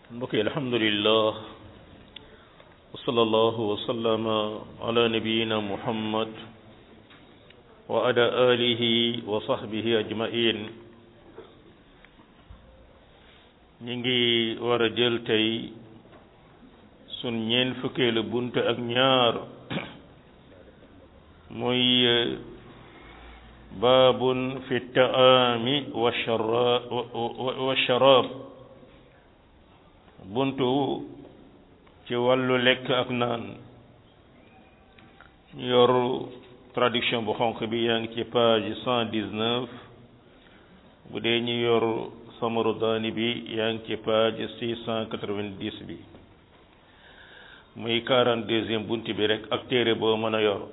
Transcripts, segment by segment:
mbokk yi alhamdulillah wa sallallahu wa sallama ala nabiyina muhammad wa ala alihi wa sahbihi ajmain ñi ngi war a jël tey sun ñeen fukkeelu bunt ak ñaar muy baabun fi taami wa sharaab buntu ci wàllu lekk ak naan ñu yor traduction bu xonq bi yaa ngi ci page cent dix-neuf bu dee ñu yor samaru daani bi yaa ngi ci page six cent quatre-vingt-dix bi muy quarante-deuxième bunt bi rek ak téere boo mën a yor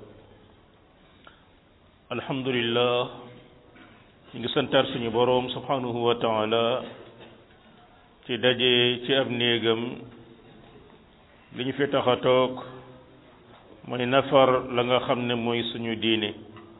alhamdulillah ñu ngi santaat suñu boroom subhanahu wa taala ci daje ci ab néegam li ñu fi tax a toog mooy nafar la nga xam ne mooy suñu diine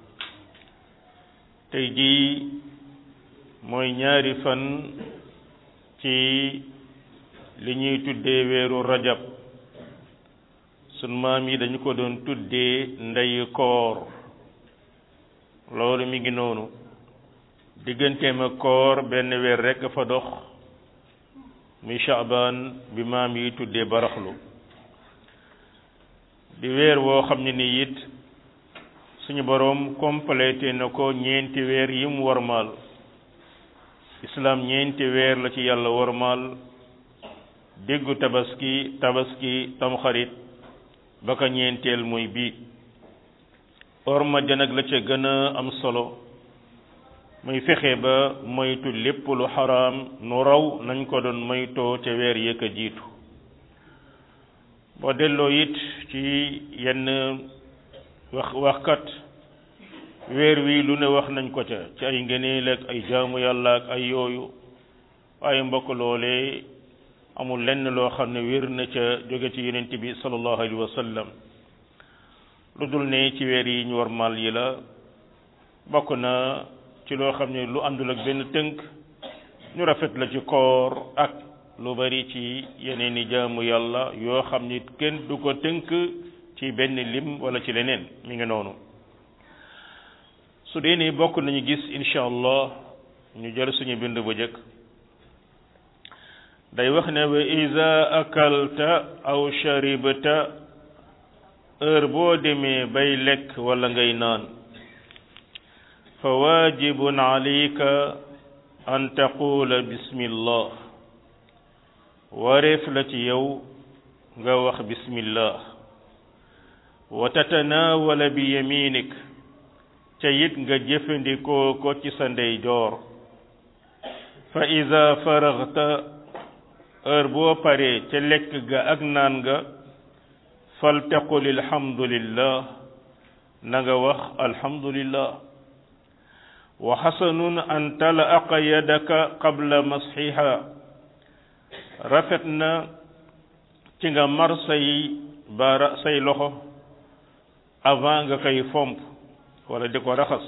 tey jii mooy ñaari fan ci li ñuy tuddee weeru rajab sun maam yi dañu ko doon tuddee ndeyu koor loolu mi ngi noonu digganteem ak koor benn weer rekk fa dox muy Shaaban bi maam yi tuddee baraxlu di weer woo xam ne nii it suñu boroom complété na ko ñeenti weer yi mu warmaal islaam ñeenti weer la ci yàlla warmaal déggu tabaski tabaski tamxarit ba ka ñeenteel muy bii orma janag la ca gën a am solo muy fexe ba moytu lépp lu xaraam nu raw nañ ko doon moytoo ca weer yëkk a jiitu boo delloo it ci yenn wax waxkat weer wi lu ne wax nañ ko ca ci ay ngëneel ak ay jaamu yàlla ak ay yooyu waaye mbokk loolee amul lenn loo xam ne wér na ca jóge ci yonent bi sallallahu alayhi wa sallam lu dul ne ci weer yi ñu war mal yi la bokk na ci loo xam ne lu àndul ak benn tënk ñu rafet la ci koor ak lu bari ci yeneen i jaamu yàlla yoo xam ni kenn du ko tënk ci benn lim wala ci leneen mi ngi noonu su dee ni bokk nañu gis incha allah ñu jël suñu bind bu jëkk day wax ne wa iza akalta aw sharibta heure boo demee bay lekk wala ngay naan fa waajibun alayka an taqula bismillah wareef la ci yow nga wax bismillah wa tatanawala bi yaminik ca it nga jëfandikoo ko ci sa ndeyjoor fa ida faraxta heure boo paree ca lekk ga ak naan ga faltaqul alhamdulillah na nga wax alhamdulillah wa xasanun an talaaqa yadaka qabla masxiha rafet na ci nga mar say baara say loxo avant nga koy fomp wala di ko raxas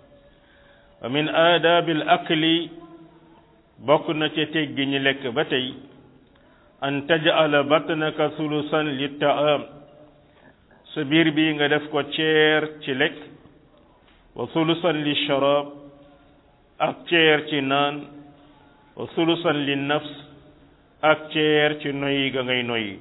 wa min aadaabil akli bokk na ca teggi ñi lekk ba tey an tajala batnaka sulusan li taam sa biir bi nga def ko ceer ci lekk wa sulusan li sharab ak ceer ci naan wa sulusan li nafs ak ceer ci noyyi ga ngay noyyi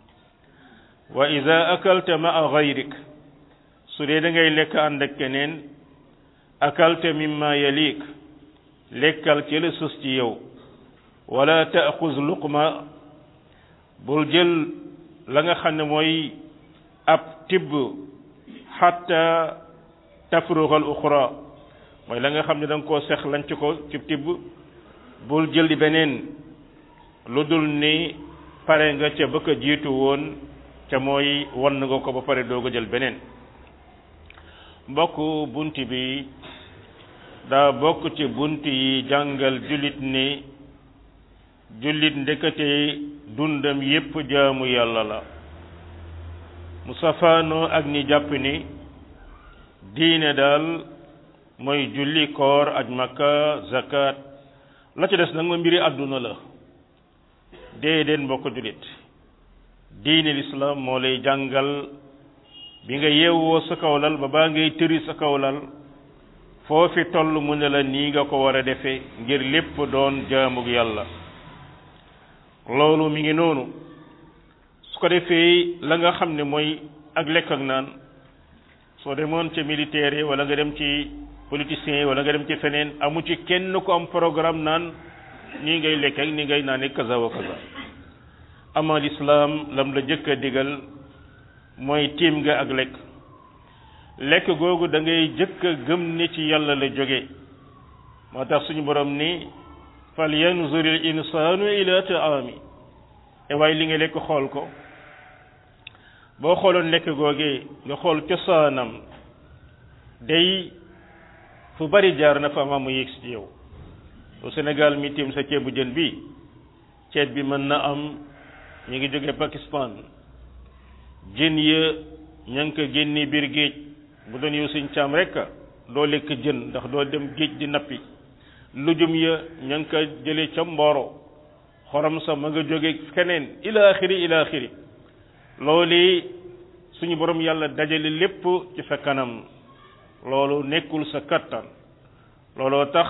wa ida akalta maa gayrik su dee da ngay lekk ànd ak keneen akalta mimma yalik lekkal ci la sus ci yow wala taaxuz luqma bul jël la nga xam ne mooy ab tibb xatta tafruxa al uxra mooy la nga xam ne da nga koo sex lanc ko ci tibb bul jël di beneen lu dul ni pare nga ca bëgg a jiitu woon ca mooy wan nga ko ba pare doog a jël beneen mbokk bunt bi daa bokk ci bunt yi jàngal jullit ni jullit ndekete dundam yépp jaamu yàlla la mu safaanoo ak ñi jàpp ni diine daal mooy julli koor aj makka zakat la ci des nag ma mbiri àdduna la déedéet mbokk julit diine lislaam moo lay jàngal bi nga yeewoo sa kawlal ba baa ngay tëri sa kawlal foofi toll mu ne la nii nga ko war a defee ngir lépp doon jaamug yàlla loolu mi ngi noonu su ko defee la nga xam ne mooy ak lekk ak naan soo demoon ca militaire yi wala nga dem ci politiciens yi wala nga dem ci feneen amu ci kenn ku am programme naan nii ngay lekk ak nii ngay naane kaza wa kaza ama lislaam lam la jëkk a digal mooy tiim nga ak lekk lekk googu da ngay jëkk a gëm ne ci yàlla la jóge moo tax suñu borom ni fal yanzur il insaanu ila taami e waaye li nga lekk xool ko boo xooloon lekk googee nga xool cosaanam day fu bari jaar na fa mu yegg ci yow au Sénégal mi tiim sa ceebu jën bi ceeb bi mën na am ñu ngi jóge Pakistan jën ya ña ngi ko génne biir géej bu doon yow suñ caam rek doo lekk jën ndax doo dem géej di nappi lujum ya ña ngi ko jële ca mbooro xorom sa ma nga jóge keneen ila axiri ila axiri loolu suñu borom yàlla dajale lépp ci sa kanam loolu nekkul sa kattan looloo tax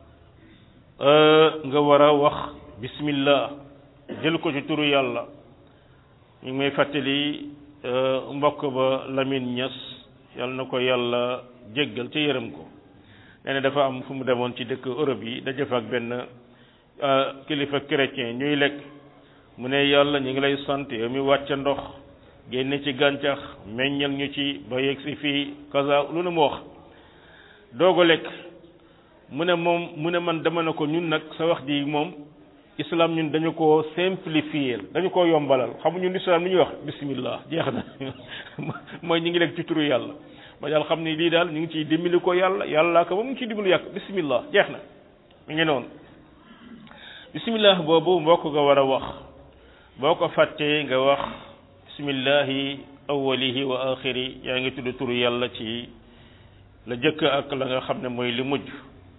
nga war a wax bismillah jël ko ci turu yàlla ñu ngi may fàttali mbokk ba Lamine Niass yàlla na ko yàlla jéggal ca yërëm ko nee na dafa am fu mu demoon ci dëkk Europe yi daje fa ak benn kilifa chrétien ñuy lekk mu ne yàlla ñu ngi lay sant yow mi wàcc ndox génne ci gàncax meññal ñu ci ba yegg si fii kaza lu ne mu wax doog a lekk mu ne moom mu ne man dama ne ko ñun nag sa wax ji moom islam ñun dañu ko simplifier dañu ko yombalal xamuñu islam li ñuy wax bismillah jeex na mooy ñu ngi lekk ci turu yàlla ma daal xam ni lii daal ñu ngi ciy dimbali ko yàlla yàlla ko moom mu ngi ciy dimbali yàq bismillah jeex na mi ngi noonu bismillah boobu mbokk nga war a wax boo ko fàttee nga wax bismillahi awwalihi wa axiri yaa ngi tudd turu yàlla ci la jëkk ak la nga xam ne mooy li mujj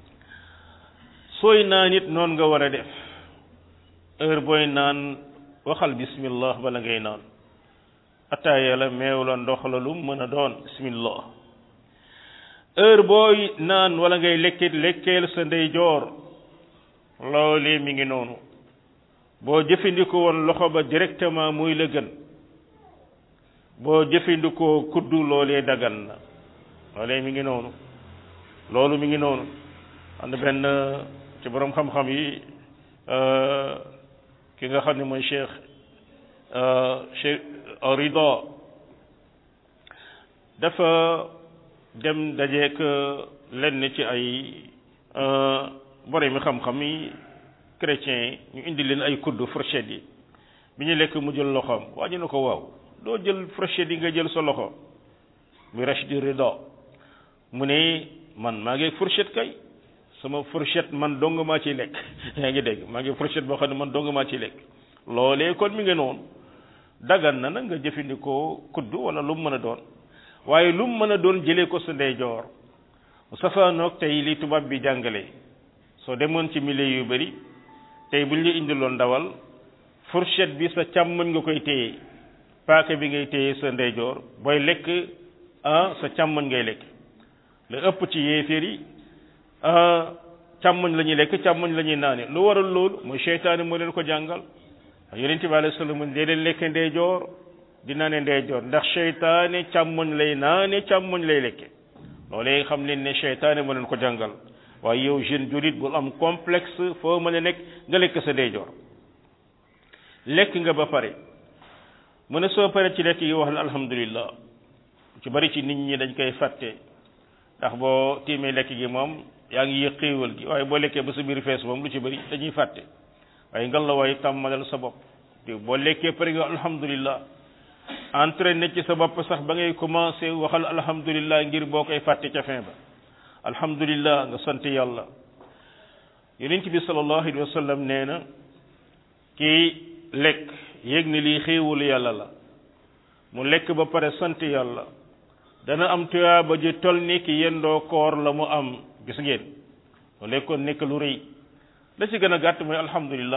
sooy naan it noonu nga war a def heure booy naan waxal bismillah bala ngay naan ataaya la meew la ndox la lu mën a doon bismillah heure booy naan wala ngay lekkit lekkeel sa ndeyjoor loolee mi ngi noonu boo jëfandikoo woon loxo ba directement muy la gën boo jëfandikoo kuddu loolee dagan na loolee mi ngi noonu loolu mi ngi noonu am na benn ci borom xam-xam yi ki nga xam ne mooy cheikh cheikh Rida dafa dem dajeek lenn ci ay borom mi xam-xam yi chrétiens yi ñu indi leen ay kudd fourchette yi bi ñu lekk mu jël loxoom waa ñu ne ko waaw doo jël fourchette yi nga jël sa loxo muy Rachid Rida mu ne man maa ngi fourchette kay sama fourchette man dong maa ciy lekk yaa ngi dégg maa ngi fourchette boo xam ne man dong maa ciy lekk loolee kon mi ngi noonu dagan na nag nga jëfandikoo kudd wala lu mu mën a doon waaye lu mu mën a doon jëlee ko sa ndeyjoor mu safaanoog tey li tubaab bi jàngale soo demoon ci milieu yu bari tey buñ la indiloon ndawal fourchette bi sa càmmoñ nga koy téye paaka bi ngay téye sa ndeyjoor booy lekk ah sa càmmoñ ngay lekk la ëpp ci yéeféer yi càmmoñ la ñuy lekk càmmoñ la ñuy naane lu waral loolu mooy seytaane moo leen ko jàngal yonent bi alayhi salaam dee leen lekk ndeyjoor di naane ndeyjoor ndax seytaane càmmoñ lay naane càmmoñ lay lekke loolee xam leen ne seytaane moo leen ko jàngal waaye yow jeune jurit bul am complexe foo mën a nekk nga lekk sa ndeyjoor lekk nga ba pare mu ne soo pare ci lekk yi wax la alhamdulillah ci bari ci nit ñi dañ koy fàtte ndax boo tiimee lekk gi moom yaa ngi yëg xéewal gi waaye boo lekkee ba sa biir fees moom lu ci bari dañuy fàtte waaye ngal la waaye tàmmalal sa bopp te boo lekkee pare nga alhamdulillah entraîné ci sa bopp sax ba ngay commencé waxal alhamdulillah ngir boo koy fàtte ca fin ba alhamdulillah nga sant yàlla yonent bi sallallahu alayhi wa sallam nee na kii lekk yéeg ni lii xéewalu yàlla la mu lekk ba pare sant yàlla dana am tuyaaba ji tol ni ki yendoo koor la mu am gis ngeen mu lekkoon nekk lu rëy la ci gën a gàtt mooy alhamdulillah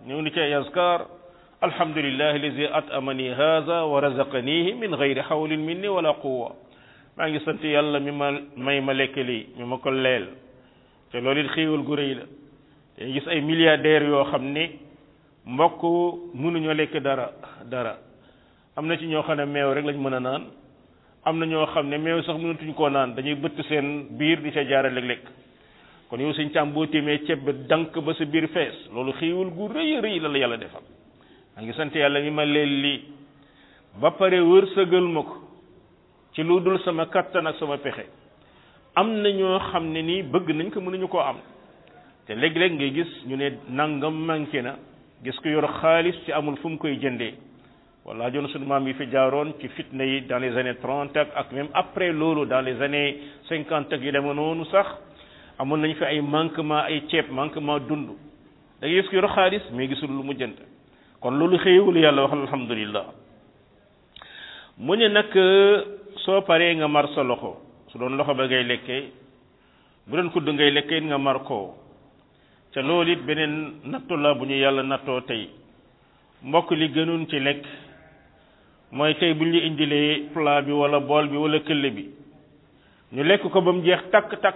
ñëw ni ci ay askar alhamdulillahi allazi at'amani hadha wa razaqanihi min ghayri hawlin minni wala quwwa maa ngi sant yàlla mi ma may ma lekk lii mi ma ko leel te loolu it xéewal gu rëy la te gis ay milliardaires yoo xam ni mbokk mënuñoo lekk dara dara am na ci ñoo xam ne meew rek lañ mën a naan am na ñoo xam ne meew sax mënatuñ koo naan dañuy bëtt seen biir di ca jaare lekk-lekk kon yow suñ càmm boo téemee ceeb bi dank ba sa biir fees loolu xéewal gu rëy rëy la la yàlla defal maa ngi sant yàlla mi ma leel lii ba pare wërsëgal ma ko ci lu dul sama kattan ak sama pexe am na ñoo xam ne nii bëgg nañ ko mënuñu koo am te léeg-léeg ngay gis ñu ne nangam manqué na gis ko yor xaalis ci amul fu mu koy jëndee walla joon sunu maam yi fi jaaroon ci fitna yi dans les années trente ak ak même après loolu dans les années cinquante ak yu deme noonu sax amoon nañ fi ay manquement ay ceeb manquement dund da ngay gis ko yor xaalis mais gisul lu mu jënd kon loolu xëyewul yàlla wax alhamdulillah mu ne nag soo paree nga mar sa loxo su doon loxo ba ngay lekkee bu doon kudd ngay lekkee nga mar koo te loolu it beneen nattu la bu ñu yàlla nattoo tey mbokk li gënoon ci lekk mooy tey bu ñu indilee plat bi wala bool bi wala këll bi ñu lekk ko ba mu jeex takk-takk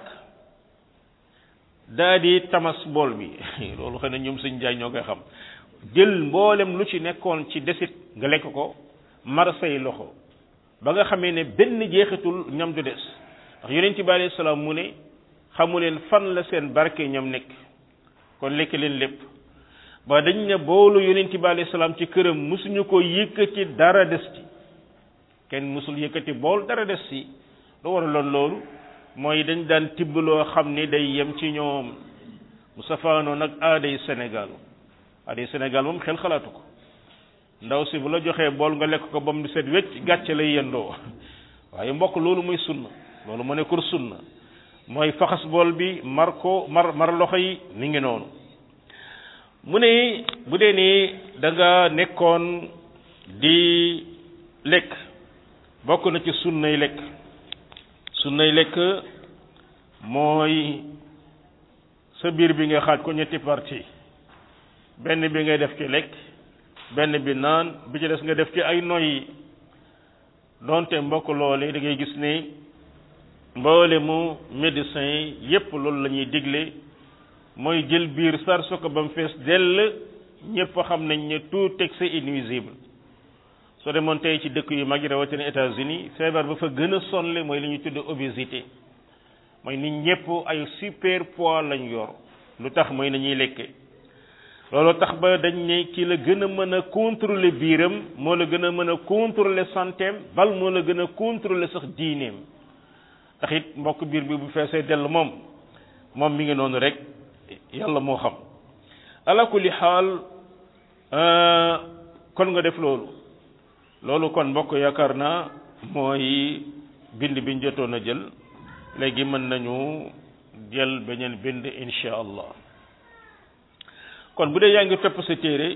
daa di tamas bool bi loolu xëy na ñoom suñ jaay ñoo koy xam jël mboolem lu ci nekkoon ci desit nga lekk ko mar say loxo ba nga xamee ne benn jeexitul ñam du des ndax yonent bi alayhi salaam mu ne xamu leen fan la seen barke ñam nekk kon lekk leen lépp ba dañ ne boolu yonent bi alayhi salaam ci këram musuñu ko yëkkati dara des ci kenn musul yëkkati bool dara des ci lu waraloon loolu mooy dañ daan tibb loo xam ni day yem ci ñoom mu safaanoo nag aaday Sénégal aaday Sénégal moom xel xalaatu ko ndaw si bu la joxee bool nga lekk ko ba mu set wecc gàcce lay yendoo waaye mbokk loolu mooy sunna loolu mu nekkul sunna mooy faxas bool bi mar ko mar mar loxo yi ni ngi noonu mu ne bu dee ni da nga nekkoon di lekk bokk na ci sunnay lekk sunnay lekk mooy sa biir bi nga xaaj ko ñetti parti benn bi ngay def ci lekk benn bi naan bi ci des nga def ci ay noyyi donte mbokk loole da ngay gis ne mboole mu médecin yi yépp loolu la ñuy digle mooy jël biir sar su ko ba mu fees dell ñëpp xam nañ ne tout excès est nuisible soo demoon tey ci dëkk yu mag yi rawatina États-Unis feebar ba fa gën a sonle mooy li ñuy tudd obésité mooy nit ñëpp ay super poids lañ yor lu tax mooy nañuy lekke loolu tax ba dañ ne ki la gën a mën a contrôler biiram moo la gën a mën a contrôler santeem bal moo la gën a contrôler sax diineem tax it mbokk biir bi bu feesee dell moom moom mi ngi noonu rek yàlla moo xam ala kulli xaal kon nga def loolu loolu kon mbokk yaakaar naa mooy bind biñ jotoon a jël léegi mën nañu jël beneen bind insha allah kon bu dee yaa ngi topp sa téere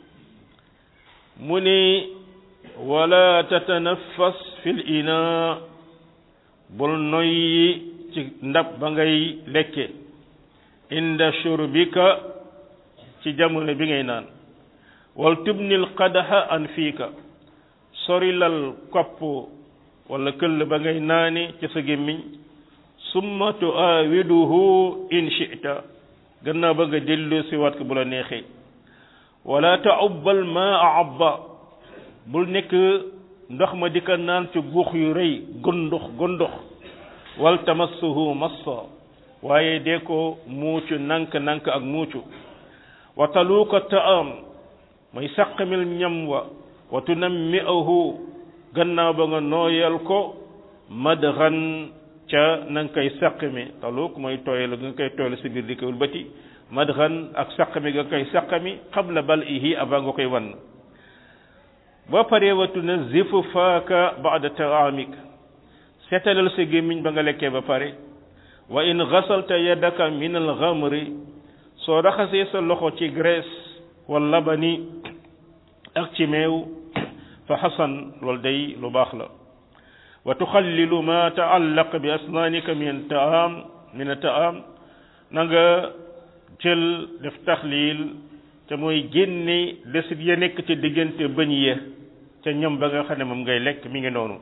mu ni wala tatanaffas fil ina bul noyyi ci ndab ba ngay lekke inda shurbika ci jamono bi ngay naan wal tubnil qadaha an fiika sorilal kopp wala këll ba ngay naani ci sa gémmiñ summa tuawiduhu in shi'ta gannaaw ba nga dellu si waat ko bu la neexee wala ta'ubbal maa abba bul nekk ndox ma di ko naan ci guux yu rëy gondox gondox wal tamassuhu massa waaye dee ko muucu nank nank ak muucu wa taluuka ta'am mooy saqamil ñam wa wa tunammi'ahu gannaaw ba nga nooyal ko madghan ca na nga koy saqami taluuk mooy tooyal nga koy tooyal si biir di ko wëlbati madghan ak saqami nga koy saqami qabla bal'ihi avant nga koy wan boo paree wa tunazzifu faaka ba'da ta'amik seetalal sa gémmiñ ba nga lekkee ba pare wa in ghasalta yadaka min al-ghamri soo raxasee sa loxo ci graisse wal labani ak ci meew fa xasan loolu day lu baax la wa tuxallilu ma taallaq bi asnaanika min taam min taam na nga jël def taxlil te mooy génne desit ya nekk ci diggante bëñ ya ca ñam ba nga xam ne moom ngay lekk mi ngi noonu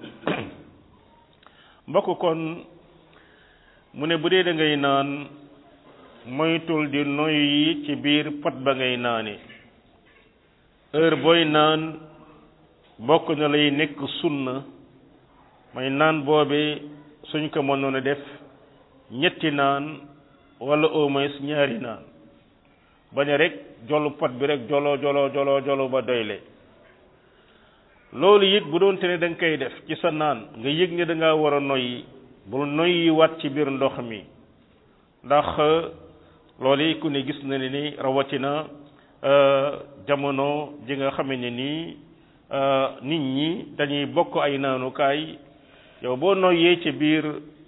mbokk kon mu ne bu dee da ngay naan moytul di noyyi ci biir pot ba ngay naane heure booy naan bokk na lay nekk sunna may naan boobe suñ ko mënoon a def ñetti naan wala au moins ñaari naan bañ a rek jolu pot bi rek jolo jolo jolo jolo ba doyle loolu it bu doon te ne da nga koy def ci sa naan nga yëg ne da ngaa war a noyyi bul noyyi wat ci biir ndox mi ndax loolu yi ku ne gis na ne ni rawatina jamono ji nga xame ne nii nit ñi dañuy bokk ay naanukaay yow boo noyyee ci biir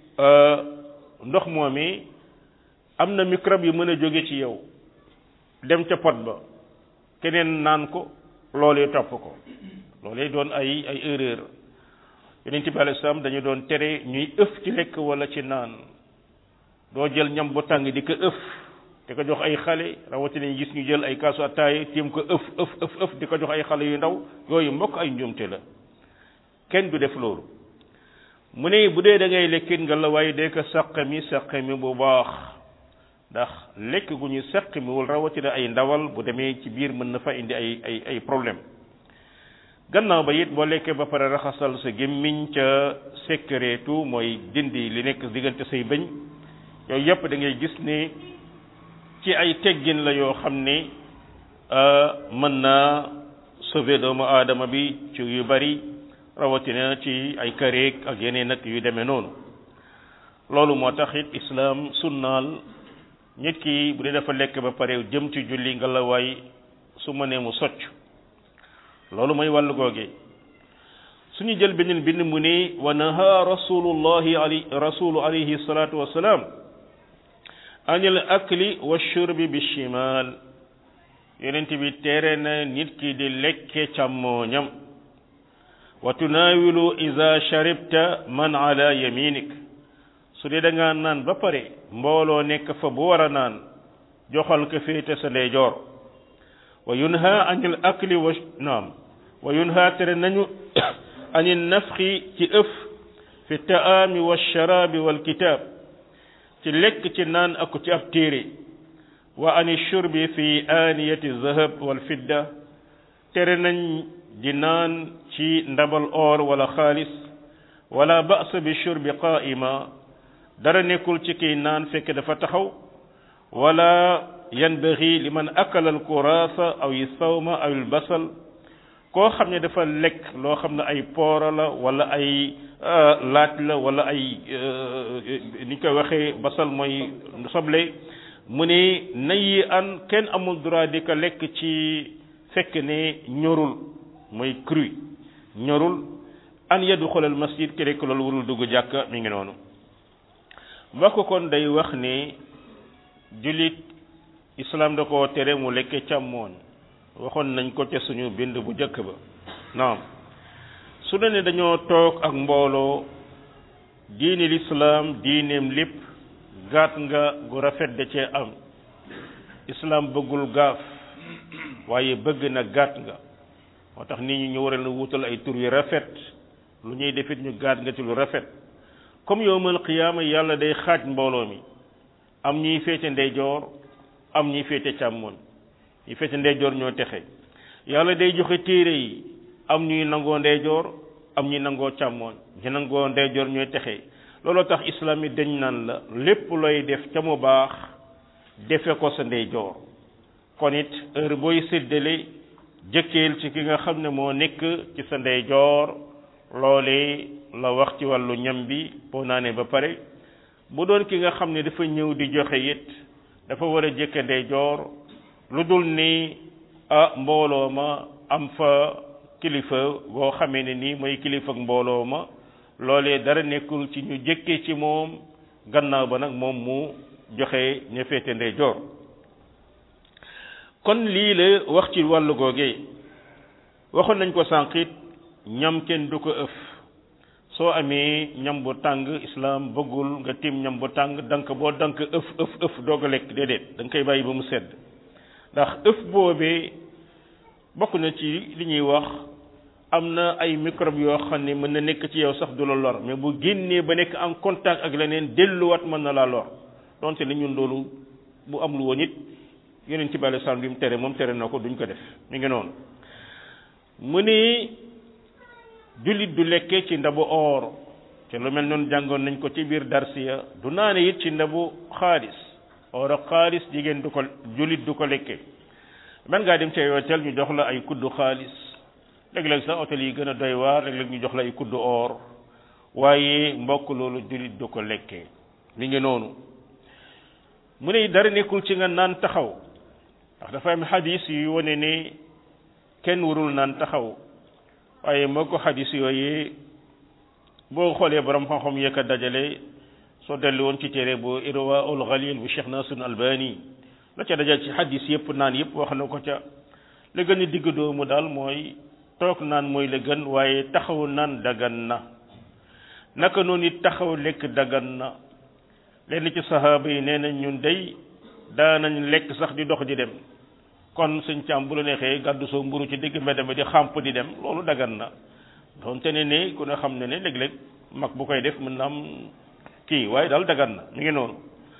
ndox moomi am na microbe yu mën a jóge ci yow dem ca pot ba keneen naan ko loolee topp ko loolee doon ay ay erreur yonent bi alayhi salaam dañu doon tere ñuy ëf ci lekk wala ci naan doo jël ñam bu tàng di ko ëf di ko jox ay xale rawatina ñu gis ñu jël ay kaasu ataaya tiim ko ëf ëf ëf ëf di ko jox ay xale yu ndaw yooyu mbokk ay njuumte la kenn du def loolu mu ne bu dee da ngay lekkit nga la waaye dee ko sàq mi sàq mi bu baax ndax lekk gu ñu sàq mi wul rawatina ay ndawal bu demee ci biir mën na fa indi ay ay ay problème gannaaw ba it boo lekkee ba pare raxasal sa gémmiñ ca sekkareetu mooy dindi li nekk diggante say bëñ yooyu yëpp da ngay gis ne ci ay teggin la yoo xam ne mën naa sauver doomu aadama bi ci yu bari rawatina ci ay kareek ak yeneen ak yu demee noonu loolu moo tax it islaam sunnaal nit ki bu dee dafa lekk ba pare jëm ci julli nga la waay su ma nee mu socc loolu mooy wàllu googe suñu jël beneen bind mu ne wa naha rasulullahi ali rasulu alayhi salatu wasalaam anil akli wa shurbi bi shimal yonent bi tere na nit ki di lekke càmmooñam wa tunaawilu iza sharibta man ala yaminik su dee da nga naan ba pare mbooloo nekk fa bu war a naan joxal ko féete sa ndeyjoor wa yunha anil akli wa naam wa yunha tere nañu anil nafxi ci ëf fi taami wa sharaabi wal kitaab ci lekk ci naan ak ci ab téere wa ani shurbi fi aaniyati zahab wal fidda tere nañ di naan ci ndabal or wala xaalis wala ba'sa bi shurbi qaa'ima dara nekkul ci kiy naan fekk dafa taxaw wala yanbaghi liman akala al kuraasa aw sawma aw al basal koo xam ne dafa lekk loo xam ne ay poora la wala ay laaj la wala ay ni koy waxee basal mooy soble mu ne nayi an kenn amul droit di ko lekk ci fekk ne ñorul mooy cru ñorul an yadxul al masjid ki rek loolu warul dugg jàkka mi ngi noonu mbokk kon day wax ne jullit islam da koo tere mu lekke càmmooñ waxoon nañ ko ca suñu bind bu njëkk ba naam su ne dañoo toog ak mbooloo diini lislaam diineem lépp gaat nga gu rafet da cee am islam bëggul gaaf waaye bëgg na gaat nga moo tax nit ñi ñu war a wutal ay tur yu rafet lu ñuy defit ñu gaat nga ci lu rafet comme yowmal qiyaama yàlla day xaaj mbooloo mi am ñuy féete ndeyjoor am ñuy féete càmmoñ ñi féete ndeyjoor ñoo texe yàlla day joxe téere yi am ñuy nangoo ndeyjoor am ñuy nangoo càmmoñ ñi nangoo ndeyjoor ñooy texe looloo tax islam yi dañ naan la lépp looy def ca mu baax defe ko sa ndeyjoor kon it heure booy séddale jëkkeel ci ki nga xam ne moo nekk ci sa ndeyjoor loolee la wax ci wàllu ñam bi boo naanee ba pare bu doon ki nga xam ne dafa ñëw di joxe it dafa war a jëkke ndeyjoor lu dul ni ah mbooloo ma am fa kilifa boo xamee ne nii mooy kilifa ak mbooloo ma loolee dara nekkul ci ñu jëkke ci moom gannaaw ba nag moom mu joxe ña féete ndeyjoor kon lii la wax ci wàllu googee waxoon nañ ko sànqit ñam kenn du ko ëf soo amee ñam bu tàng islam bëggul nga tim ñam bu tàng dank boo dank ëf ëf ëf doog a lekk déedéet da nga koy bàyyi ba mu sedd ndax ëf boobee bokk na ci li ñuy wax am na ay microbe yoo xam ne mën na nekk ci yow sax du la lor mais bu génnee ba nekk en contact ak leneen delluwaat mën na laa lor donte ne ñun loolu bu am lu woon it yeneen ci bàyyi sàmm bi mu tere moom tere na ko duñ ko def mi ngi noonu mu ni jullit du lekke ci ndabu or te lu mel noonu jàngoon nañ ko ci biir darsiya du naane it ci ndabu xaalis or ak xaalis jigéen du ko jullit du ko lekke man ngaa dem ci ay hôtel ñu jox la ay kuddu xaalis léeg-léeg sax hôtel yi gën a doy waar léeg-léeg ñu jox la ay kuddu or waaye mbokk loolu jullit du ko lekkee mi ngi noonu mu ne dara nekkul ci nga naan taxaw ndax dafa am xadis yu wane ne kenn warul naan taxaw waaye moo ko xadis yooyu boo xoolee borom xam-xam yëkk a dajale soo dellu woon ci téere bu irwa ul ghalil bu cheikh nasir albani la ca dajal ci xadis yëpp naan yëpp wax na ko ca la gën a digg doomu daal mooy toog naan mooy la gën waaye taxaw naan dagan na naka noonu it taxaw lekk dagan na lenn ci sahaaba yi nee nañ ñun day daanañ lekk sax di dox di dem kon suñ càmm bu la neexee gàddu soo mburu ci digg mbedd mi di xàmp di dem loolu dagan na donte ne ne ku ne xam ne ne léeg-léeg mag bu koy def mën na am kii waaye daal dagan na mi ngi noonu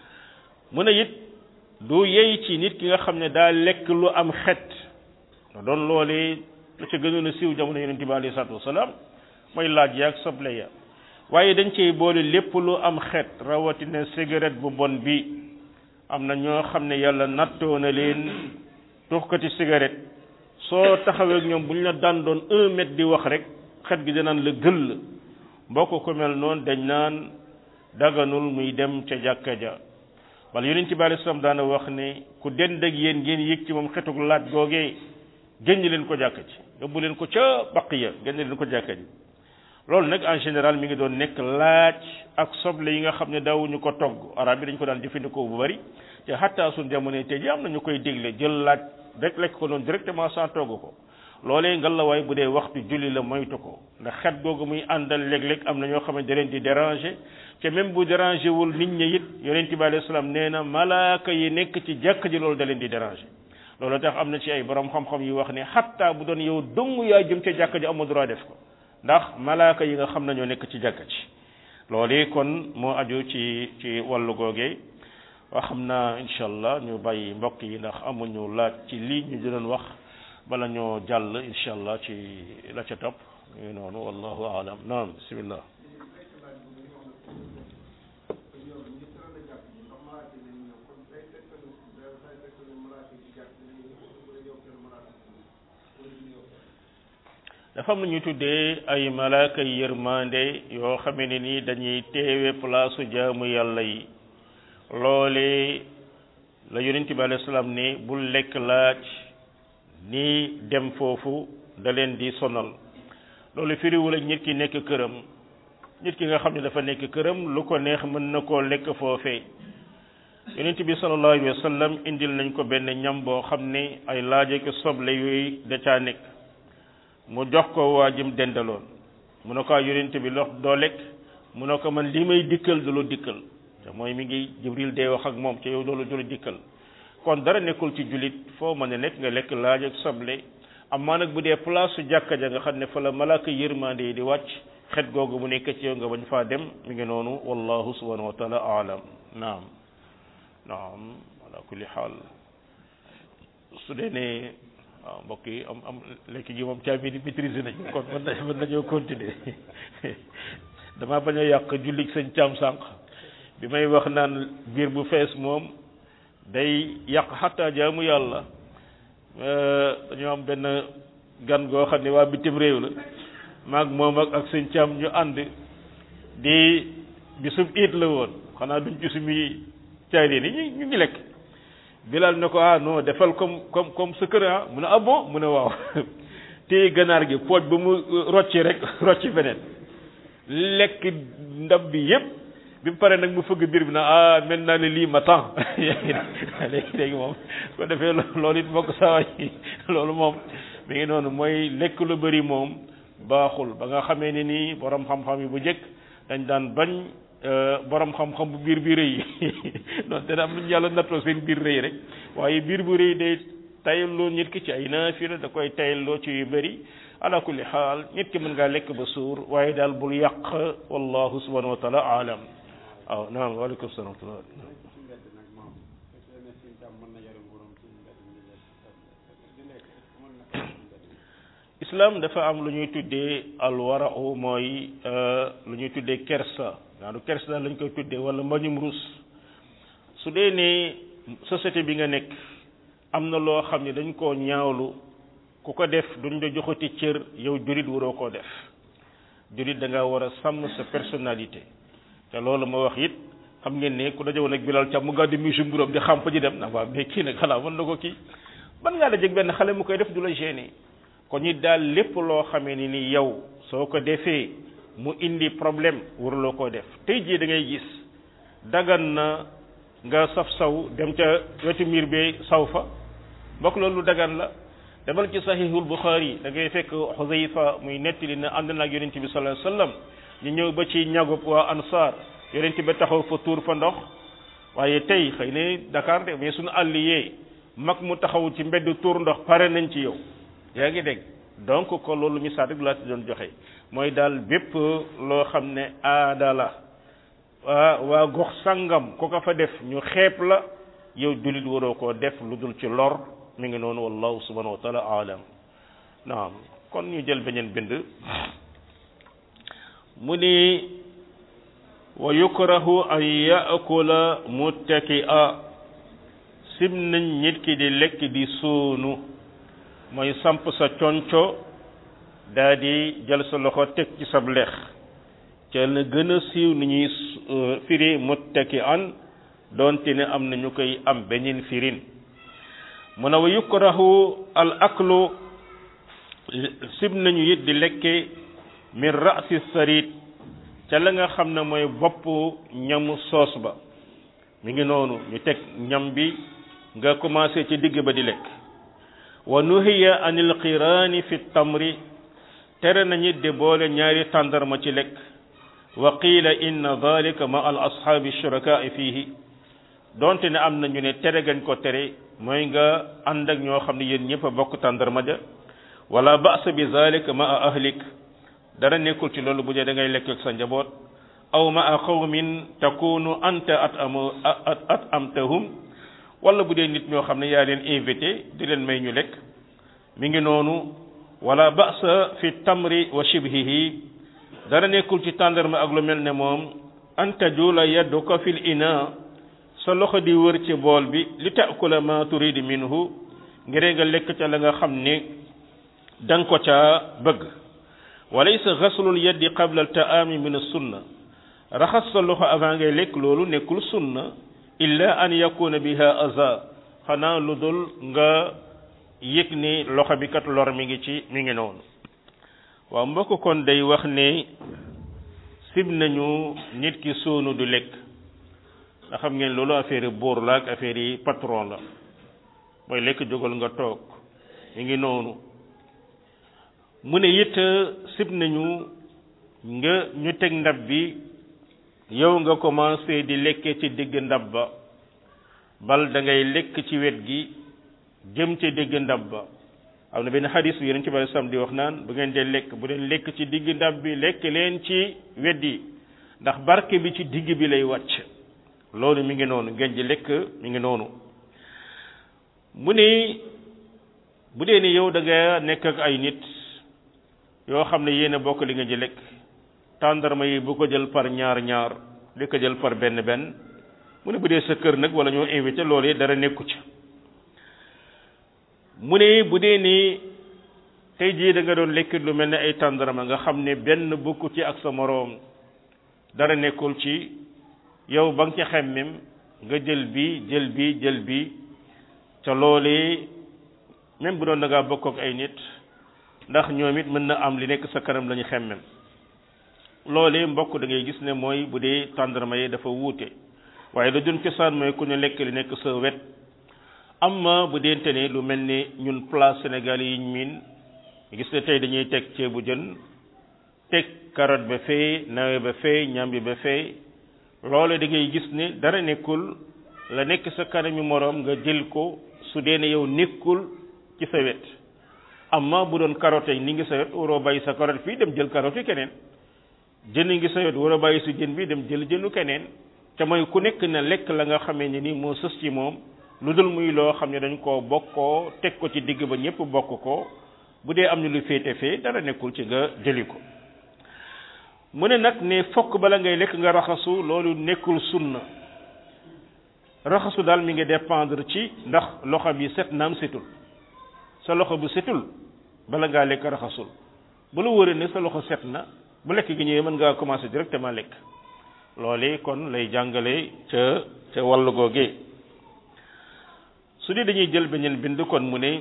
mu ne it du yey ci nit ki nga xam ne daa lekk lu am xet doon loolee la ca gënoon a siiw jamono yonente bi alayhi salaatu wasalaam mooy laaj yaag soble ya waaye dañ cey boole lépp lu am xet rawatina cigarette bu bon bi am na ñoo xam ne yàlla nattoo na leen tuxkati cigarette soo taxawee ak ñoom bu ñu la daan doon un mètre di wax rek xet gi danaan la gëll mbokk ko mel noonu dañ naan daganul muy dem ca jàkka ja wala yonent bi alayhi salaam daana wax ne ku dend ak yéen ngeen yëg ci moom xetuk laaj googee génn leen ko jàkka ci yóbbu leen ko ca baqiya génn leen ko jàkka ji loolu nag en général mi ngi doon nekk laaj ak soble yi nga xam ne daawuñu ko togg arab yi dañ ko daan jëfandikoo bu bari te xataa suñ jamono tey ji am na ñu koy dégle jël laaj rek lekk ko noonu directement sans togg ko loolee ngal la waay bu dee waxtu julli la moytu ko ndax xet googu muy àndal léeg-léeg am na ñoo xam ne da leen di déranger te même bu déranger wul nit ñi it yonent bi alayhi salaam nee na malaaka yi nekk ci jàkk ji loolu da leen di déranger loolu tax am na ci ay borom xam-xam yu wax ne xataa bu doon yow dong yaa jëm ca jàkk ji amoo droit def ko ndax malaaka yi nga xam ne ñoo nekk ci jàkka ci loolu kon moo aju ci ci wàllu googee waa xam naa incha allah ñu bàyyi mbokk yi ndax amuñu laaj ci lii ñu doon wax bala ñoo jàll incha allah ci la ca topp ñu noonu wallahu alam naam bismillah dafa am lu ñu tuddee ay malaaka yërmande yoo xamee ne ni dañuy teewe place jaamu yàlla yi loole la yonent bi alayhi salaam ne bul lekk laaj ni dem foofu da leen di sonal loolu firiwul ak nit ki nekk këram nit ki nga xam ne dafa nekk këram lu ko neex mën na koo lekk foofee yonent bi sallallahu alayhi wa sallam indil nañ ko benn ñam boo xam ne ay laaj ak soble yooyu da caa nekk mu jox ko waa jëm dendaloon mu ne ko yonent bi lox doo lekk mu ne ko man li may dikkal du la dikkal te mooy mi ngi jibril day wax ak moom ci yow loolu du la dikkal kon dara nekkul ci jullit foo mën a nekk nga lekk laaj ak soble amaa nag bu dee place su jàkka ja nga xam ne fa la malaaka yërmande yi di wàcc xet googu mu nekk ci yow nga bañ faa dem mi ngi noonu wallahu subhanahu wa taala aalam naam naam ala kulli xaal su dee ne waaw mbokk yi am am lekk gi moom caabi di maîtriser nañ kon mën na mën nañoo continuer dama bañ a yàq jullit sëñ caam sànq bi may wax naan biir bu fees moom day yàq xataa jaamu yàlla dañoo am benn gan goo xam ne waa bitim réew la maag moom ak ak sëñ caam ñu ànd di bisub iit la woon xanaa duñ ci sumi caay ni ñu ñu ngi lekk bilal ne ko ah non defal comme comme comme sa kër ah mu ne ah bon mu ne waaw téye ganaar gi pooj ba mu rocci rek rocci feneen lekk ndab bi yépp bi mu paree nag mu fëgg biir bi na ah mel naa ne lii ma temps léegi léegi moom ko defee loolu it mbokk saa yi loolu moom mi ngi noonu mooy lekk lu bëri moom baaxul ba nga xamee ne nii borom xam-xam yi bu njëkk dañ daan bañ borom xam-xam bu biir bi rëy donc dana am lu ñu yàlla nattoo seen biir rëy rek waaye biir bu rëy day tayalloo nit ki ci ay naafila da koy tayalloo ci yu bëri ala kulli xaal nit ki mën ngaa lekk ba suur waaye daal bul yàq wallahu subhanahu wa taala alam waaw naam waaleykum salaam wa rahmatullah islam dafa am lu ñuy tuddee alwarau mooy lu ñuy tuddee kersa naanu kersa daal lañ koy tuddee wala mbañum rus su dee ne société bi nga nekk am na loo xam ne dañ koo ñaawlu ku ko def duñ la joxati cër yow jurit waroo koo def jurit da nga war a sàmm sa personnalité te loolu ma wax it xam ngeen ne ku dajewoon ak bilal ca mu gàddu mi mburóom di xam fa ji dem na waaw mais kii nag xanaa mën na ko kii ban ngaa dajeeg benn xale mu koy def du la gêner kon ñi daal lépp loo xamee ni ni yow soo ko defee mu indi problème waruloo koo def tey jii da ngay gis dagan na nga saf saw dem ca wetu miir bee saw fa mbokk loolu dagan la demal ci sahihul buxaari da ngay fekk xusayfa muy nettali na ànd naag yonent bi sallallahu alayhi wasallam ñu ñëw ba ci ñagub waa ansaar yonent ba taxaw fa tuur fa ndox waaye tey xëy na Dakar de mais suñu àll yee mag mu taxaw ci mbedd tuur ndox pare nañ ci yow yaa ngi dégg donc ko loolu misaal rek laa ci doon joxe mooy daal bépp loo xam ne aada la waa waa gox sangam ku ko fa def ñu xeeb la yow jullit waroo koo def lu dul ci lor mi ngi noonu wallahu subhanahu wa taala alam naam kon ñu jël beneen bind mu ni wa yukrahu an yaakula muttaki'a sim nañ nit ki di lekk di suunu mooy samp sa conco daa di jël sa loxo teg ci sab lex ca la gën a siiw ni ñuy firi muttaki'an doonte ne am na ñu koy am beneen firin mu ne wa yukrahu al aklu sib nañu it di lekke min ra'si sarit ca la nga xam ne mooy bopp ñamu soos ba mi ngi noonu ñu teg ñam bi nga commencé ci digg ba di lekk wa nuhiya anil qiraani fi tamri tere nañu de boole ñaari tàndarma ci lekk wa qiila inna dalika ma al ashaabi shurakaai fiihi donte ne am na ñu ne tere gañ ko tere mooy nga ànd ak ñoo xam ne yéen ñëpp a bokk tàndarma ja wala ba'sa bi zalika ma a ahlik dara nekkul ci loolu bu dee da ngay lekk ak sa njaboot aw ma a qawmin takunu anta at am at amtahum wala bu dee nit ñoo xam ne yaa leen invité di leen may ñu lekk mi ngi noonu wala ba'sa fi tamri wa shibhihi dara nekkul ci tàndarma ak lu mel ne moom an tajula yadduka fil ina sa loxo di wër ci bool bi li taakula ma turidi minhu ngir nga lekk ca la nga xam ne da nga ko caa bëgg walaysa ghaslul yaddi qabla al taami min sunna raxas sa loxo avant ngay lekk loolu nekkul sunna illa an yakuna biha aza xanaa lu dul nga yëg ni loxo bi kat lor mi ngi ci mi ngi noonu waaw mbokk kon day wax ne sib nañu nit ki soonu du lekk nga xam ngeen loolu affaire buur la ak affaire yi patron la mooy lekk jógal nga toog mi ngi noonu mu ne it sib nañu nga ñu teg ndab bi yow nga commencé di lekke ci digg ndab ba bal da ngay lekk ci wet gi jëm ci digg ndab ba am na benn xadis bi yonent ci bari sam di wax naan bu ngeen dee lekk bu leen lekk ci digg ndab bi lekk leen ci wet yi ndax barke bi ci digg bi lay wàcc loolu mi ngi noonu ngeen ji lekk mi ngi noonu mu ne bu dee ni yow da nga nekk ak ay nit yoo xam ne yéen a bokk li nga ji lekk tàndarma yi bu ko jël par ñaar ñaar di ko jël par benn benn mu ne bu dee sa kër nag wala ñoo invité loolu dara nekku ci mu ne bu dee ni tey jii da nga doon lekk lu mel ne ay tàndarma nga xam ne benn bokku ci ak sa moroom dara nekkul ci yow ba nga ci xemmem nga jël bi jël bi jël bi ca loolee même bu doon da ngaa bokk ak ay nit ndax ñoom it mën na am li nekk sa kanam la ñu xemmem loolee mbokk da ngay gis ne mooy bu dee tàndarma yi dafa wuute waaye la doon cosaan mooy ku ñu lekk li nekk sa wet amma bu deente ne lu mel ni ñun place Sénégal yi ñu miin gis ne tey dañuy teg ceebu jën teg carotte ba fee nawe ba fee ñambi ba fee loole da ngay gis ne dara nekkul la nekk sa kanami moroom nga jël ko su dee ne yow nekkul ci sa wet amma bu doon carotte ni ngi sa wet waroo bàyyi sa carotte fii dem jël carotte keneen jën ngi sa wet waroo bàyyi su jën bi dem jël jënu keneen te mooy ku nekk na lekk la nga xamee ne ni moo sës ci moom lu dul muy loo xam ne dañ koo bokkoo teg ko ci digg ba ñëpp bokk ko bu dee am na lu féete fee dara nekkul ci nga jëli ko mu ne nag ne fokk bala ngay lekk nga raxasu loolu nekkul sunna raxasu daal mi ngi dépendre ci ndax loxo bi set naam setul sa loxo bu setul bala ngaa lekk raxasul bu la wóoree ne sa loxo set na bu lekk gi ñëwee mën ngaa commencer directement lekk loole kon lay jàngale ca ca wàllu googee su dee dañuy jël beneen bind kon mu ne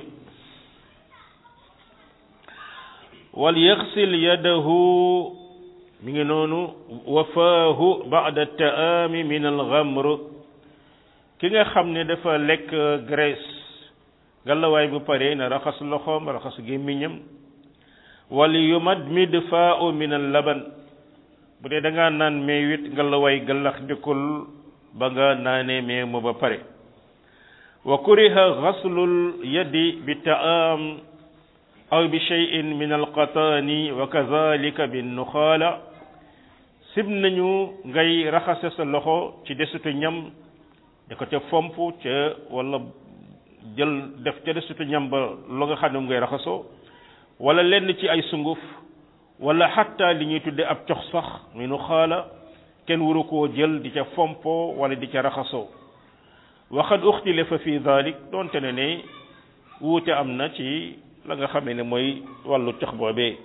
wal yaxsil yadahu mi ngi noonu wafaahu ba'da taami min al-ghamr ki nga xam ne dafa lekk graisse gàllawaay bu pare na raxas loxoom raxas gémmiñam wal yumadmid faa'u min al-laban bu dee da ngaa naan meewit gàllawaay gàllax ndikul ba nga naanee meew ma ba pare wa kuriha ghaslul yadi bi ta'am aw bi shay'in min alqataani wa kazalika bin nuxaala sib nañu ngay raxase sa loxo ci desitu ñam da ko ca fomp ca wala jël def ca desitu ñam ba lu nga xam ne mu ngay raxasoo wala lenn ci ay sunguf wala xatta li ñuy tudde ab cox sax mi nu xaala kenn waru koo jël di ca fompo wala di ca raxasoo waxad uxtilafa fi dalik doonte ne ne wuute am na ci la nga xamee ne mooy wàllu cox boobee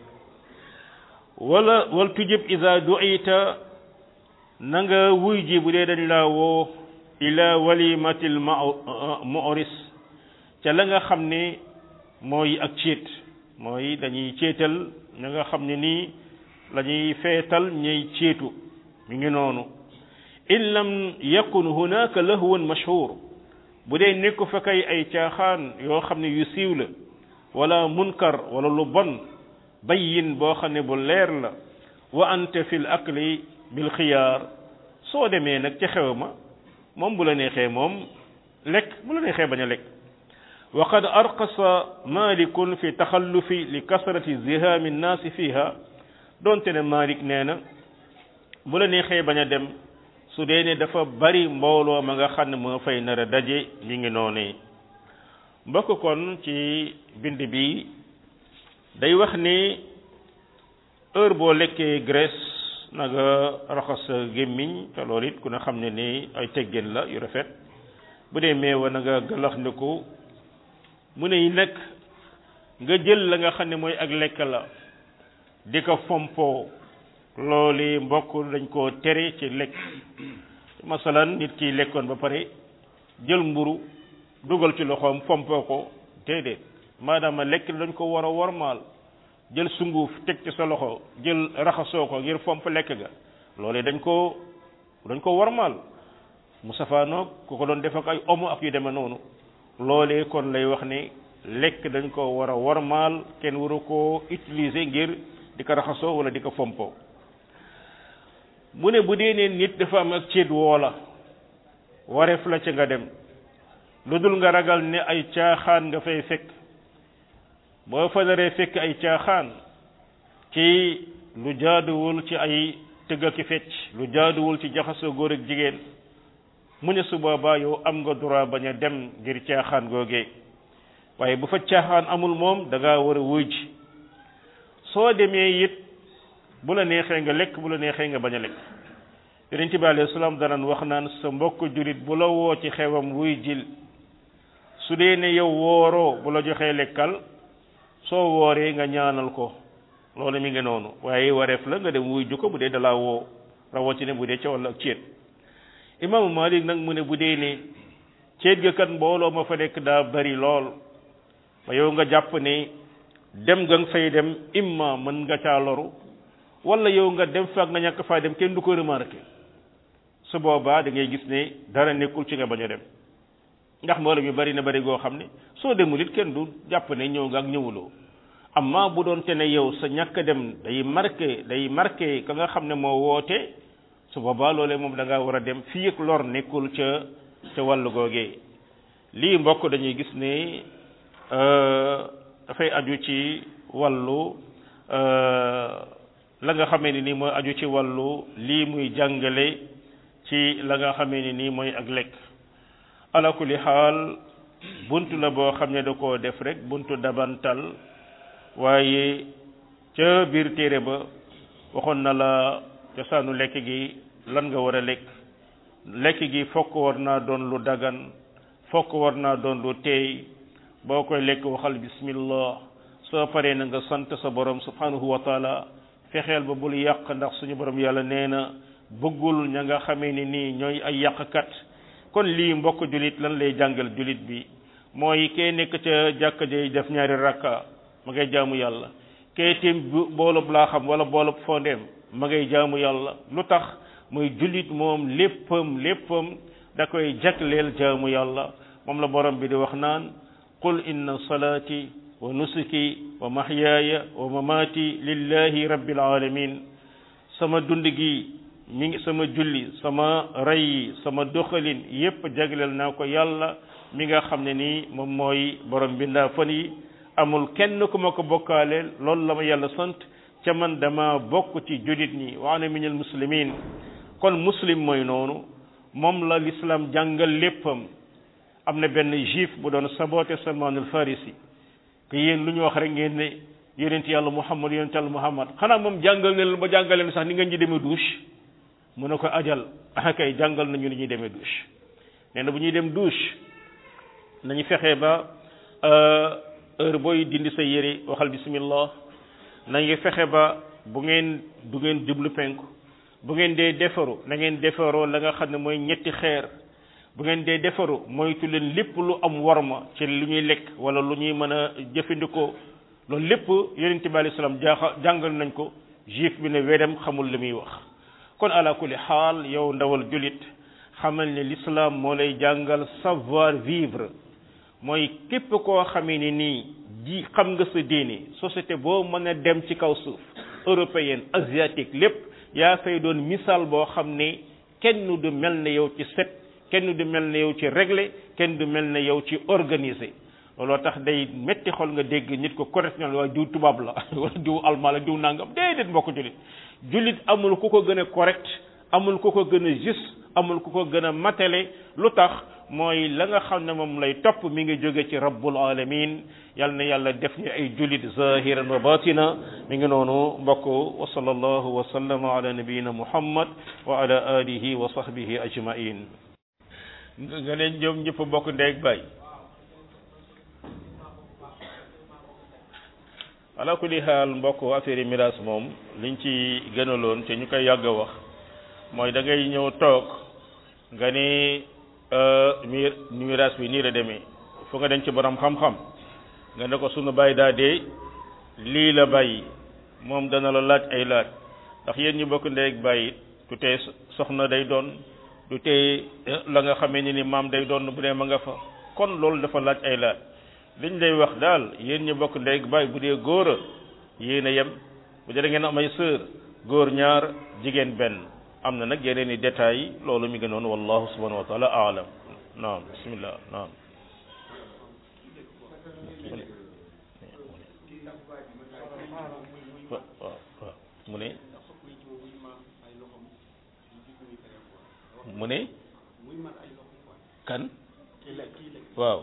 wala wal tujib ida duita na nga wuy ji bu dee dañ laa woo ila walimatil mu'ris ca la nga xam ne mooy ak céet mooy dañuy céetal ña nga xam ne nii la ñuy feetal ñay céetu mi ngi noonu in lam yakun hunaka lahwun mashhur bu dee nekku fa kay ay caaxaan yoo xam ne yu siiw la wala munkar wala lu bon bayyin boo xam ne bu leer la wa anta fil akli bil xiyaar soo demee nag ca xew ma moom bu la neexee moom lekk bu la neexee bañ a lekk wa qad arqasa malikun fi taxallufi li kasrati zihaami nnaasi fiha doonte ne malik nee na bu la neexee bañ a dem su dee ne dafa bari mbooloo ma nga xam ne moo fay nar a daje mi ngi noonee mbokk kon ci bind bi day wax ni heure boo lekkee graisse na nga raxas sa gémmiñ te loolu it ku ne xam ne ni ay teggin la yu rafet bu dee meewa na nga galax ndiku mu ne nag nga jël la nga xam ne mooy ak lekk la di ko fompoo loolu mbokk dañ koo tere ci lekk masalan nit ki lekkoon ba pare jël mburu dugal ci loxoom fompoo ko déedéet maadaama lekk dañ ko war a wormaal jël sunguf teg ci sa loxo jël raxasoo ko ngir fomp lekk ga loolu dañ ko dañ ko wormaal mu safaanoog ku ko doon def ak ay omo ak yu demee noonu loolee kon lay wax ni lekk dañ ko war a wormaal kenn waru koo utiliser ngir di ko raxasoo wala di ko fompoo mu ne bu dee ne nit dafa am ak céet woola wareef la ca nga dem lu dul nga ragal ne ay caaxaan nga fay fekk boo fa daree fekk ay caaxaan ci lu jaaduwul ci ay tëgg ak fecc lu jaaduwul ci jaxasoo góor ak jigéen mu ne su boobaa yow am nga droit bañ a dem ngir caaxaan googee waaye bu fa caaxaan amul moom da ngaa war a wuy ji soo demee it bu la neexee nga lekk bu la neexee nga bañ a lekk yonent bi alayhi salaam danaan wax naan sa mbokk julit bu la woo ci xewam wuy jil su dee ne yow wooroo bu la joxee lekkal soo wooree nga ñaanal ko loolu mi ngi noonu waaye wareef la nga dem wuy ju ko bu dee dalaa woo rawatina bu dee ca walla ak ceet imaamu Malik nag mu ne bu dee ne ceet ga kat mbooloo ma fa nekk daa bari lool ba yow nga jàpp ne dem nga fay dem imma mën nga caa loru wala yow nga dem fa nga ñàkk faa dem kenn du ko remarqué su boobaa da ngay gis ne dara nekkul ci nga bañ a dem ndax mbooloo mi bari na bari goo xam ne soo demul it kenn du jàpp ne ñëw nga ak ñëwuloo amma bu doon te ne yow sa ñàkk dem day marqué day marqué ka nga xam ne moo woote su boobaa loolee moom da ngaa war a dem fii ak lor nekkul ca ca wàllu googee lii mbokk dañuy gis ne dafay aju ci wàllu la nga xamee ni nii mooy aju ci wàllu lii muy jàngale ci la nga xamee ni nii mooy ak lekk ala kulli xaal buntu la boo xam ne da koo def rek buntu dabantal waaye ca biir téere ba waxoon na la cosaanu lekk gi lan nga war a lekk lekk gi fokk war naa doon lu dagan fokk war naa doon lu teey boo koy lekk waxal bismillah soo paree na nga sant sa borom subhanahu wa taala fexeel ba bul yàq ndax suñu borom yàlla nee na bëggul ña nga xamee ni nii ñooy ay yàqkat kon lii mbokk julit lan lay jàngal julit bi mooy kee nekk ca jàkka jay def ñaari rakka ma ngay jaamu yàlla kee tim boolub laa xam wala boolub fondeem ma ngay jaamu yàlla lu tax muy julit moom léppam léppam da koy jagleel jaamu yàlla moom la borom bi di wax naan qul inna salaati wa nusuki wa mahyaaya wa mamaati lillahi rabbil alamin sama dund gi mi ngi sama julli sama rey yi sama doxalin yépp jagleel naa ko yàlla mi nga xam ne nii moom mooy borom bindaa fan yi amul kenn ku ma ko bokkaaleel loolu la ma yàlla sant ca man dama bokk ci julit ñi wa ana minal muslimin kon muslim mooy noonu moom la l'islam jàngal léppam am na benn juif bu doon saboté salmanul farisi que yéen lu ñu wax rek ngeen ne yonent yàlla muhammad yonent yàlla muhammad xanaa moom jàngal ne ba jàngal leen sax ni ngeen ñi demee douche mu ne ko ajal ah kay jàngal nañu ni ñuy demee douche nee na bu ñuy dem douche nañu fexe ba heure booy dindi sa yére waxal bismillah nañu fexe ba bu ngeen du ngeen jublu penku bu ngeen dee defaru na ngeen defaroo la nga xam ne mooy ñetti xeer bu ngeen dee defaru moytu leen lépp lu am warma ci lu ñuy lekk wala lu ñuy mën a jëfandikoo loolu lépp yonent bi alayhi salaam jaaxa jàngal nañ ko juif bi ne wedam xamul li muy wax kon ala kulli xaal yow ndawal julit xamal ne l'islam moo lay jàngal savoir vivre mooy képp koo xamee ni nii ji xam nga sa diine société boo mën a dem ci kaw suuf européenne asiatique lépp yaa fay doon misaal boo xam ne kenn du mel ne yow ci set kenn du mel ne yow ci réglé kenn du mel ne yow ci organisé looloo tax day metti xol nga dégg nit ko correctionnel waaye diw tubaab la wala diw almaa la diw nangam déedéet mbokk jullit jullit amul ku ko gën a correct amul ku ko gën a juste amul ku ko gën a matale lu tax mooy la nga xam ne moom lay topp mi ngi jóge ci rabbul alamin yal na yàlla def ñu ay jullit zahiran wa batina mi ngi noonu mbokk wa sallallahu wa sallama ala nabiyina muhammad wa ala alihi wa sahbihi ajmain nga ne ñoom ñëpp bokk ndeeg bay ala kulli xaal mbokk affaire miraas moom liñ ci gënaloon te ñu koy yàgg a wax mooy da ngay ñëw toog nga ni mir miraas bi nii la demee fu nga dem ci borom xam-xam nga ne ko sunu bàyyi daa dee lii la bàyyi moom dana la laaj ay laaj ndax yéen ñu bokk ndeeg bàyyi du tee soxna day doon du tee la nga xamee ni ni maam day doon bu dee ma nga fa kon loolu dafa laaj ay laaj liñ lay wax daal yéen ñu bokk ndeeg bàyyi bu dee góor a yéen a yem bu dee da ngeen am ay sœur góor ñaar jigéen benn am na nag yeneen i détails loolu mi ngi noonu wallahu subhanahu wa taala aalam naam bismillah naam waaw waaw mu ne mu ne kan waaw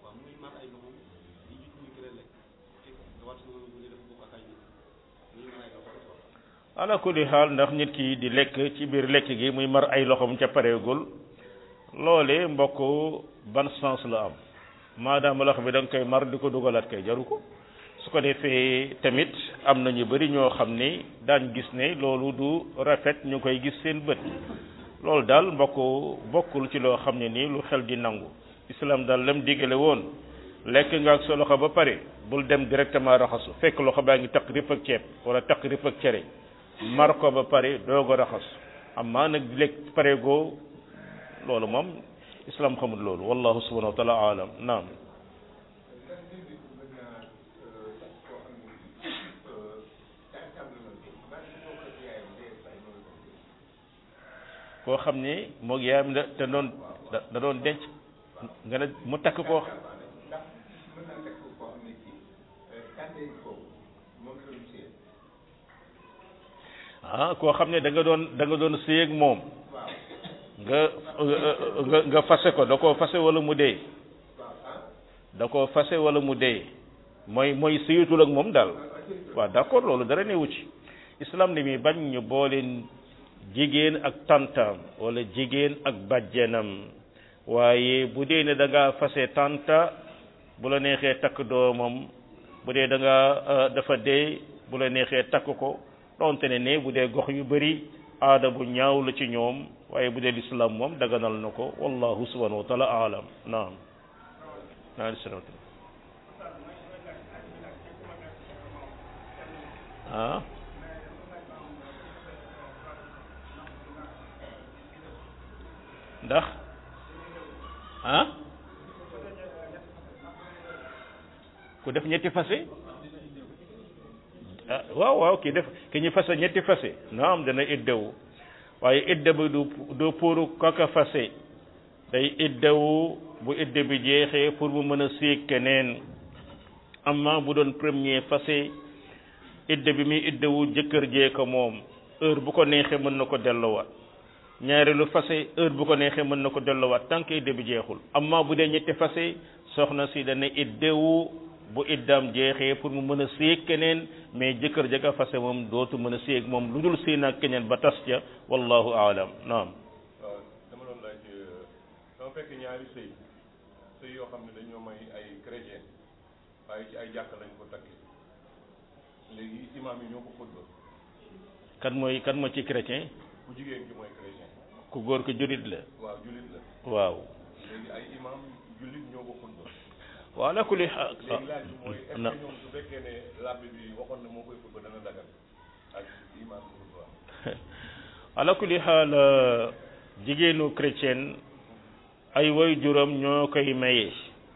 ala kulli xaal ndax nit ki di lekk ci biir lekk gi muy mar ay loxoom ca pareegul loole mbokk ban sens la am maadaama loxo bi da nga koy mar di ko dugalaat kay jaru ko su ko defee tamit am na ñu bari ñoo xam ne daan gis ne loolu du rafet ñu koy gis seen bët loolu daal mbokk bokkul ci loo xam ne nii lu xel di nangu islam daal lam digale woon lekk nga ak sa loxo ba pare bul dem directement raxasu fekk loxo baa ngi taq rip ak ceeb wala taq rip ak cere mar ko ba pare doog a raxas amma nag lekk pare goo loolu moom islam xamul loolu wallahu subhanahu wa taala alam naam koo xam ne moog yaayam da te doon da doon denc nga ne mu takk ko ndax mën naa takk koo xam ne kii kàddee foofu moom la doon séen ah koo xam ne da nga doon da nga doon séy ak moom waaw nga nga nga fase ko da koo fase wala mu dee waaw ah da koo fase wala mu dee mooy mooy séyatul ak moom daal waaw d'accord loolu dara newu ci islam ni mi bañ ñu booleen jigéen ak tantam wala jigéen ak bàjjenam waaye bu dee ne da ngaa fase tanta bu la neexee takk doomam bu dee da nga dafa dee bu la neexee takk ko donte ne ne bu dee gox yu bari aada bu ñaaw la ci ñoom waaye bu dee lislaam moom daganal na ko wallahu subhanahu wa taala alam naam naam ah ndax ah ku def ñetti fase ah waaw waaw ki def ki ñu fase ñetti fase naam dana iddewu waaye idde bi du du pour kaka fase day iddewu bu idde bi jeexee pour mu mën a séeg keneen amma bu doon premier fase idde bi muy iddewu jëkkër jee ko moom heure bu ko neexee mën na ko delloowaat ñaareelu fase heure bu ko neexee mën na ko delloowaat tant que idde bi jeexul amma bu dee ñetti fase soxna si dana iddewu bu iddaam jeexee pour mu mën a séeg keneen mais jëkkër ja ka fase moom dootu mën a séeg moom lu dul séeg ak keneen ba tas ca wallahu aalam naam waaw dama doon laaj dama fekk ñaari sëy sëy yoo xam ne dañoo may ay chrétien waaye ci ay jàkk lañ ko takkee léegi imaam yi ñoo ko xutba kan mooy kan mooy ci chrétien ku jigéen ki mooy chrétien ku góor ko julit la waaw jullit la waaw léegi ay imaam jullit ñoo ko xutba waaw ala kulli xaal léegi laaj bi mooy est-ce na que ñoom su fekkee ne labbi bi waxoon na moo koy xutba dana dagal ak imaam bi xutba ala kulli xaal jigéenu chrétienne ay woy juróom ñoo koy maye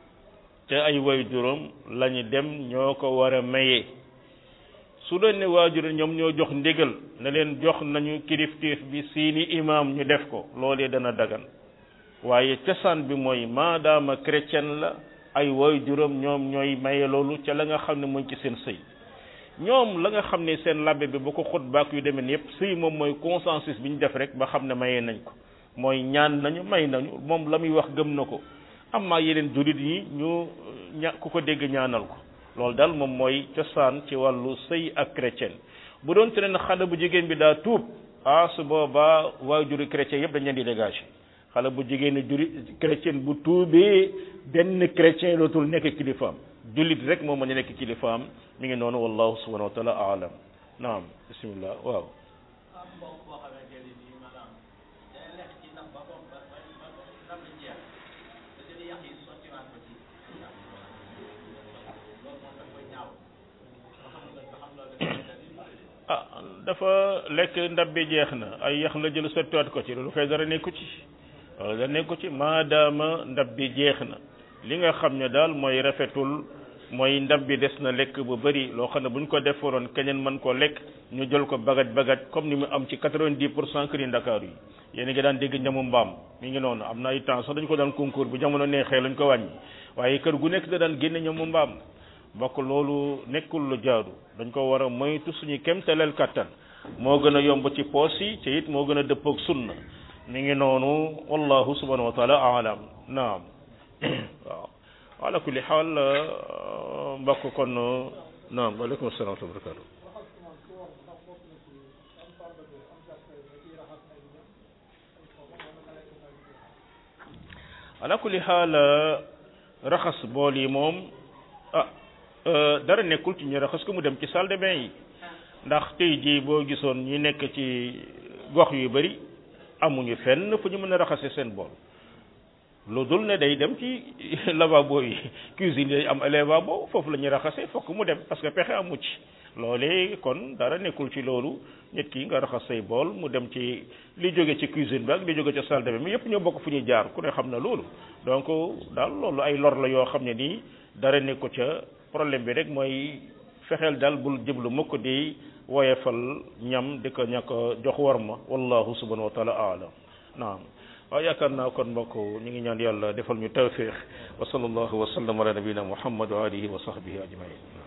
te ay woy juróom lañu dem ñoo ko war a maye su doon ne waajur ñoom ñoo jox ndigal ne leen jox nañu kilifteef bi seeni imaam ñu def ko loolee dana dagan waaye cosaan bi mooy maadaama chrétien la ay woy juróom ñoom ñooy maye loolu ca la nga xam ne mooy ci seen sëy ñoom la nga xam ne seen labbe bi bu ko xutbaak yu demee yépp sëy moom mooy consensus bi ñu def rek ba xam ne maye nañ ko mooy ñaan nañu may nañu moom la muy wax gëm na ko amma yeneen jullit yi ñu ña ku ko dégg ñaanal ko loolu daal moom mooy cosaan ci wàllu sëy ak chrétien bu doon te ne xale bu jigéen bi daa tuub ah su boobaa waajuri chrétien yëpp dañ leen di dégager xale bu jigéen juri chrétien bu tuubee benn chrétien dootul nekk kilifaam jullit rek moo mën a nekk kilifaam mi ngi noonu wallahu subhanahu wa taala aalam naam bismillah waaw am mbokk boo xamante ne nii maanaam day lekk ci ndab ba bopp ba ba ba ndab li jeex da jël yàq yi sottiwaat ko ci ndab loolu moom daf koy ñaaw ba xam nga ba xam loolu dafa ah dafa lekk ndab bi jeex na ay yax la jël sottiwaat ko ci loolu kay dara nekku ci loolu dara nekku ci maadaama ndab bi jeex na li nga xam ne daal mooy rafetul mooy ndab bi des na lekk bu bëri loo xam ne bu ñu ko defaroon keneen mën koo lekk ñu jël ko bagaj bagaj comme ni mu am ci quatre-vingt-dix pour cent kër yi Ndakaaru yi yéen a ngi daan dégg ñamu mbaam mi ngi noonu am na ay temps sax dañu ko daan concours bu jamono neexee lañ ko wàññi waaye kër gu nekk da daan génne ñamu mbaam bokk loolu nekkul lu jaadu dañ ko war a moytu suñu kemtaleel kattan moo gën a yomb ci poos yi te it moo gën a dëppoog sunna mi ngi noonu wallahu subhanahu wa taala alam naam waaw ala kulli xaal mbokk kon naam waaleykum salaam wa barakatu ala kulli xaal raxas bool yi moom ah dara nekkul ci ñu raxas ko mu dem ci salle de bain yi ndax tey jii boo gisoon ñi nekk ci gox yu bari amuñu fenn fu ñu mën a raxase seen bool lu dul ne day dem ci lavabo yi cuisine yi am lavabo foofu la ñuy raxase fokk mu dem parce que pexe amu ci loolee kon dara nekkul ci loolu nit ki nga raxas say bool mu dem ci li jóge ci cuisine bi ak li jóge ci salle de bain mi yëpp ñoo bokk fu ñuy jaar ku ne xam na loolu donc daal loolu ay lor la yoo xam ne nii dara nekku ca problème bi rek mooy fexeel daal bul jëblu mukk di woyefal ñam di ko ñàkk jox war ma wallahu subhanahu wa taala aalam naam waaw yaakaar naa kon mbokk ñu ngi ñaan yàlla defal ñu tawfiq wa sallallahu wa sallam ala nabina muhammad wa alihi wa sahbihi ajmain